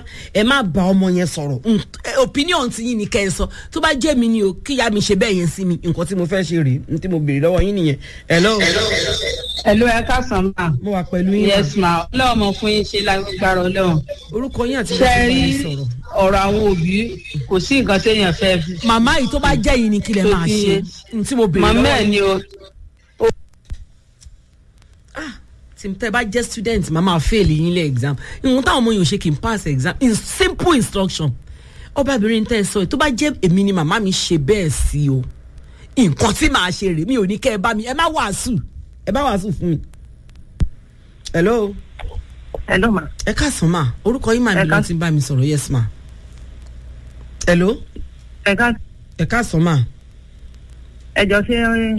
ẹ má bá ọmọ yẹn sọ̀rọ̀ Mm, eh, opinion ti yín ni kẹ́ ẹ sọ tó bá jẹ́ mi ni o kíyà mi ṣe bẹ́ẹ̀ yẹn sí mi nǹkan tí mo fẹ́ ṣe rèé ní tí mo béèrè lọ́wọ́ yín nìyẹn hello Hello, ẹ káàsán ma. mo wà pẹ̀lú yín ma. Yes ma. Ọlọ́run mọ̀ fún yín ṣe lágbára ọlọ́run. orúkọ yín àti Ṣé bó ṣe bá rí yín sọ̀rọ̀. ọ̀rọ̀ àwọn òbí kò sí nǹkan téèyàn fẹ́ fi. màmá yìí tó bá jẹ́ yìí ni kí lẹ máa ṣe ní tí mo béèrè Màmá lọ́wọ́ ẹ̀ yín. ni o. tí tẹ bá jẹ́ student màá máa fail yín lé exam ìwọ̀n táwọn ọmọ yòó ṣe kì í pass exam in simple instruction ọbabìnrin tẹ́ ẹ sọ yìí tó bá jẹ́ èmi ni màmá mi ṣe bẹ́ẹ̀ sí o nǹkan tí màá ṣe rèé mi ò ní kẹ́ ẹ bá mi ẹ má wàásù ẹ bá wàásù fún mi. hello Hello ma. ẹ káàsán ma orúkọ yín màá Ẹ mi lọ ká- ti bá mi sọ̀rọ̀ yes ma. hello Ẹ ká ẹ káàsán ma. ẹjọ́ ṣe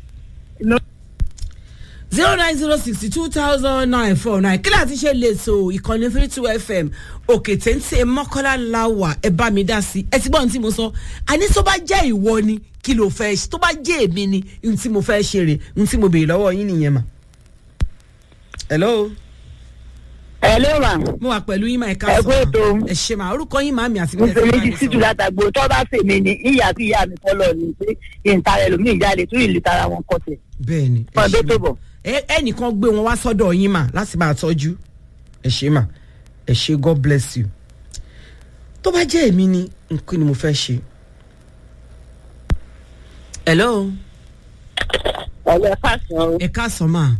zero nine zero sixty two thousand nine four nine kí láti ṣe lè so ìkànnì three two fm òkè téńté mọ́kànlá láwà ẹ bá mi dá sí ẹ ti gbọ́ ohun tí mo sọ àní tó bá jẹ́ ìwọ ni kí ló fẹ́ ṣe tó bá jẹ́ èmi ni ohun tí mo fẹ́ ṣe rè ohun tí mo béèrè lọ́wọ́ yín nìyẹn mà. hello Hello ma. mo wà pẹ̀lú yín mà ẹ ká Ẹ kú ètò. ẹ ṣe mà orúkọ yín màmí àti bíi Mùsùlùmí ti síjú látàgbò tó bá fèmí ni ìyá sí ìyá mi kọ́lọ̀ ni pé kí n tara ẹlòmíì jáde tó ìlú tara wọn kọsẹ̀. bẹ́ẹ̀ ni ẹ Fún ṣe ọdún tó mà. bọ̀. ẹ ẹnìkan gbé wọn wá sọ́dọ̀ yín mà láti máa tọ́jú ẹ ṣe mà ẹ ṣe god bless you tó bá jẹ́ èmi ni nǹkan ni mo fẹ́ ṣe. hello Ọ̀lẹ́ fàṣọ ẹ káàsán mà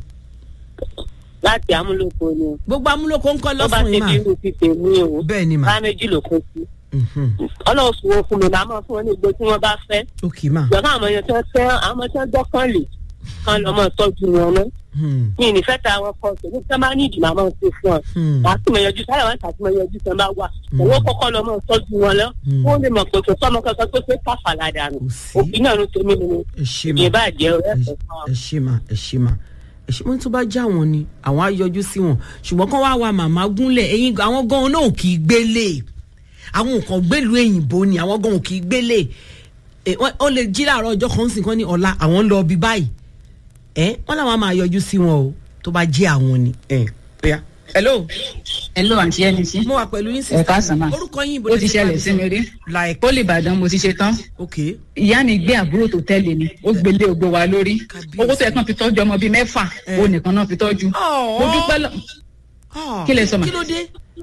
láti amúlòkọ ni o. gbogbo amúlòkó ń kọ́ Tó bá lọ́sàn-án ṣe yìí mà bí irú ti tèmi o. bẹ́ẹ̀ ni mà Bá méjì ló kún sí. Mhm. Ọlọ́run fún wọn fún mi màá mọ̀ fún wọn ní ìgbé tí wọ́n bá fẹ́. ok mà Ìjọba àwọn èèyàn tó ń tẹ́ àwọn ọmọ tó ń dọ́kàn lè kán lọ mọ́ tọ́jú wọn náà. Hmm. Mi ì ní fẹ́ ta àwọn kan tòun tí wọ́n bá ní ìdì màá mọ̀ ṣe fún ọ. Hmm. Màá sì mọ̀ yọjú sáyà wọn tàbí mọ̀ yọjú tó ń bá wà. Owó kọ́kọ́ lọ mọ̀ tọ́jú wọn lọ. Hmm. Wọ́n lè mọ̀ pé kò sọ́mọ kankan tó fẹ́ káfàlà dànù. Kò sí. Òfin náà ló tèmi nínú ẹ ṣe mà ìbàjẹ́ ọ̀rẹ́ ẹ ẹ̀fọ́ fún ọ. ẹ ṣe mà ẹ ṣe mà ẹ ṣe wọn tó bá já wọn ni àwọn á yọjú sí wọn ṣùgbọ́n kán wá wa màmá gúnlẹ̀ ẹ̀yin àwọn gan náà kì í gbélé àwọn nǹkan gbélú èyìnbó ni àwọn gan kì í gbélé ẹ, wọ́n wọ́n lè jí láàárọ̀ ọjọ́ kan sì kan ní ọ̀la àwọn ń lọ bí báyìí ẹ wọ́n làwọn máa yọjú sí wọn o tó bá jẹ́ àwọn ni. ẹ bóyá hello Hello àǹtí ẹni sí. mo wà pẹ̀lú yín Ẹ káàsán ma. orúkọ yín Ó ti ṣẹlẹ̀ sí mi rí. like Pólì Ìbàdàn mo ti ṣe tán. okay Ìyá mi gbé àbúrò tó tẹ́lẹ̀ ni. Ó gbélé ògbó wa lórí. Kábíyèsí. Owó tó yẹ kán fi tọ́jú ọmọ bíi mẹ́fà. Ẹ. Ó nìkan náà fi tọ́jú. Ọ̀ọ́. Mo dúpẹ́ lọ. Ah, Kí lẹ sọ mà? kí ló dé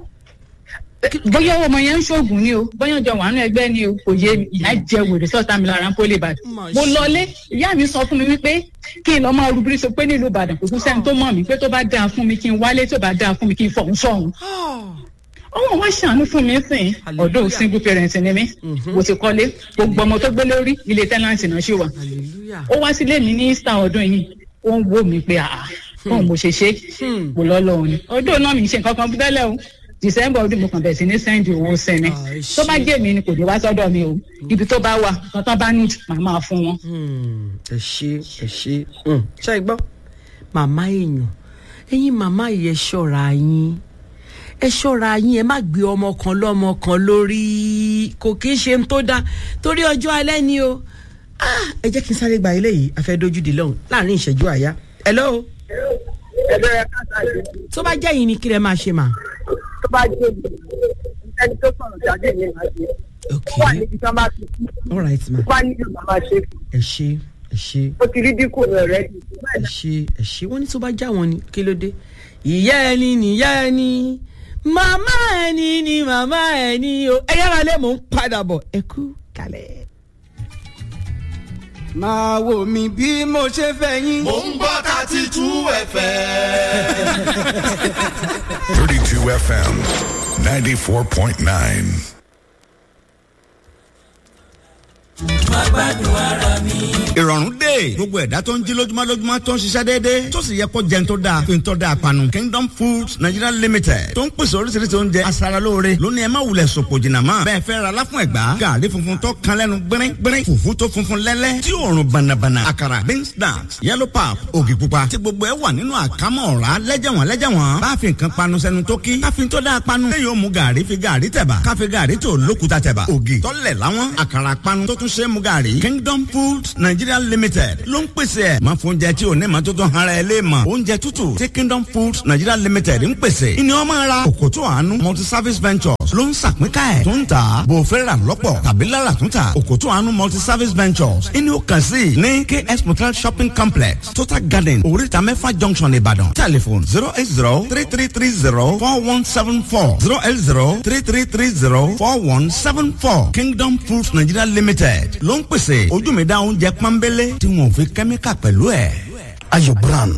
bóyá ọmọ yẹn ń ṣoògùn ni o bóyá ọjọ́ wàánu ẹgbẹ́ ni o kò yé mi ìyá jẹ wèrè sọ́ọ̀tà mi lára ń pólì ìbàdàn Mà mo ṣe. lọlé ìyá mi sọ fún mi wípé kí n lọ máa rúbírí sọ pé nílùú ìbàdàn kò tún sẹ́ni tó mọ̀ mí pé tó bá dáa fún mi kí n wálé tó bá dáa fún mi kí n fọ̀hún sọ̀hún Ah. ọmọ wa ṣàánú fún mi sìn Hallelujah. ọ̀dọ̀ single parent ni mí mo ti kọ́lé gbogbo ọmọ tó gbé lórí ilé tẹ́láǹtì náà ṣì wà hallelujah ó wá sílé mi ní easter ọdún yìí ó ń wò mí pé àà báwo mo ṣe ṣe Hmm. kò lọ́lọ́run ni ọdún náà mi ṣe nǹkan kan tẹ́lẹ̀ o december ọdún mo kàn bẹ̀rẹ̀ sí ní sẹ́ndì owó sẹ́ni Ah, ẹ tó bá ṣé. jẹ́ mi ni kò dé wá sọ́dọ̀ mi o ibi tó bá wà nǹkan tó bá ní màá máa fún wọn. Hmm, ẹ ṣe ẹ ṣe Hmm, ṣe é gbọ́ màmá èèyàn ẹ̀yin màmá yìí ẹ ṣọ́ra yín ẹ ṣọ́ra yín ẹ má gbé ọmọ kan lọ́mọ kan lórí kò kí ń ṣe ń tó dáa torí ọjọ́ alẹ́ ni o Ah, ẹ jẹ́ kí n sáré gba ilé yìí afẹ́dójúde lọ́hùn láàrin ìṣẹ́jú àyá hello ẹgbẹ́ rẹ káàtà yìí tó bá jẹ́ yìí ni kí lẹ máa ṣe mà. tó bá jẹ́ mi ẹni tó sọ̀rọ̀ jáde ní ìlú àti ok wà níbi tí wọ́n bá ti kú all right ma wá nílò màmá ṣe fún ẹ ṣe ẹ ṣe ó ti rí dínkù rẹ̀ rẹ̀ jù ẹ ṣe ẹ ṣe wọn ní tó bá já wọn ni kí ló dé ìyá ẹni nìyá ẹni màmá ẹni ni màmá ẹni o ẹ yára lé mò ń padà bọ̀ ẹ kú kalẹ̀. máa wò mí bí mo ṣe fẹ́ yín. Mo ń gbọ́ thirty two FM. 32 FM 94.9. ìrọ̀rùn dé gbogbo ẹ̀dá tó ń jí lójúmọ́ lójúmọ́ tó ń ṣiṣẹ́ déédéé tó sì yẹ kó jẹun tó dáa fi ń tọ́ da àpanu Kingdom Foods Nigeria Limited tó ń pèsè oríṣiríṣi oúnjẹ aṣaralóore lónìí ẹ má wulẹ̀ sòpò jìnnà mọ́ bẹ́ẹ̀ fẹ́ ra láfún ẹ̀gbá gàrí funfun tó kan lẹ́nu gbẹ́rẹ́ gbẹ́rẹ́ fùfú tó funfun lẹ́lẹ́ tí òórùn bànàbànà àkàrà beans snacks yellow pap ògì pupa tí gbogbo ẹ wà nínú àkámọ́ ọ̀rá lẹ́jẹ̀wọ̀n lẹ́jẹ̀wọ̀n bá fi nǹkan panu sẹ́nu tó kí ká fi tó dáa panu lẹ́yìn ó mu gàrí fi gàrí tẹ̀bà ká fi gàrí tó lókuta tẹ̀bà ògì tọ́lẹ̀ láwọn àkàrà panu tó tún tún ṣe é mu gàrí kingdom foods nigeria limited ló ń pèsè ẹ̀ máa fún oúnjẹ tí ò ní ma tó tán ara ẹ lé mọ̀ oúnjẹ tútù tí kingdom foods nigeria limited ń pèsè ìní ọmọ ara òkòtò àánú multi service ventures ló ń sàpínká ẹ̀ tó ń tà bò fẹ́ rà lọ́pọ̀ tàbí lára tún tà òkòtò àánú multi service ventures ìní ó kàn sí ní ks motel shopping complex total garden oríta mẹ́fà junction ìbàdàn telephone zero eight zero three three three zero four one seven four zero eight zero three three three zero four one seven four kingdom foods nigeria limited ló ń pèsè ojú mi dá oúnjẹ pọ́nbélé tí wọn ò fi kẹ́míkà pẹ̀lú ẹ̀. ayọ̀ brand